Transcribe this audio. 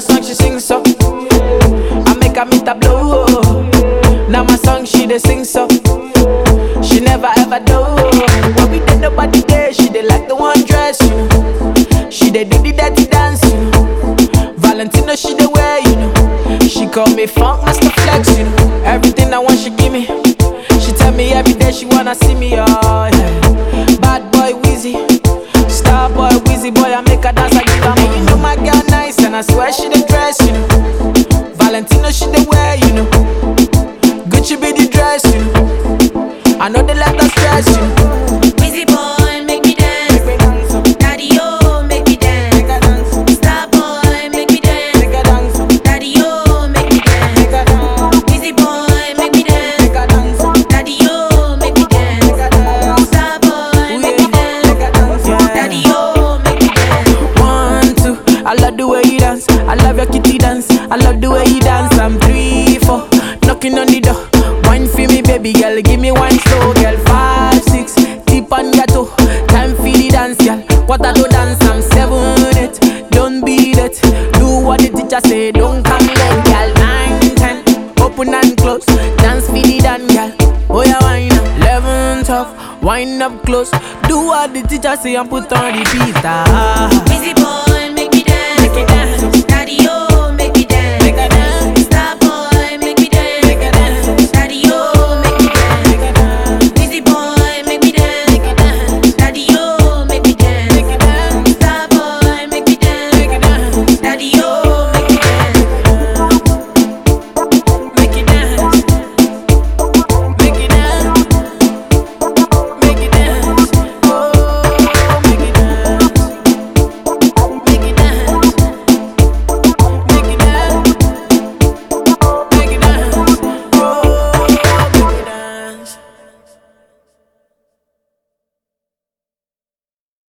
her song, she sing so. I make her meet a blow. Now my song, she dey sing so. She never ever do. When we did nobody there, she dey like the one dress, you know. She dey do the dirty dance, you know. Valentino, she dey wear, you know. She call me funk master flex, you know. Everything I want, she give me. She tell me every day she wanna see me, oh yeah. Bad boy Wheezy, star boy Wheezy boy, I make her dance, I give her money. You know my girl nice, and I swear she dey dress, you know. Valentino, she dey wear, you know. Gucci be the dress, you know. I know they let us stress, you know. Busy boy, make me dance. Make me dance, oh, Daddy, oh, make me dance. make her dance, Star boy, make me dance. make her dance, oh, Daddy, oh, make me dance. make her dance, Busy boy, make me dance. make her dance, oh, Daddy, oh, make me dance. make her dance. Star boy, make me dance. Make her dance, yeah. Daddy, oh, make me dance. One, two, I love the way you dance. I love your kitty dance. I love the way you dance. I'm three, four, knocking on the door. Wine for me, baby girl. Give me one slow, girl. Five, six, tip on your toe. Time for the dance, girl. What I do dance, I'm seven, eight. Don't beat it. Do what the teacher say. Don't come late, girl. Nine, ten, open and close. Dance for the dance, girl. Oh yeah, wine up. Eleven, twelve, wind up close. Do what the teacher say and put on the beat. Ah. Busy boy,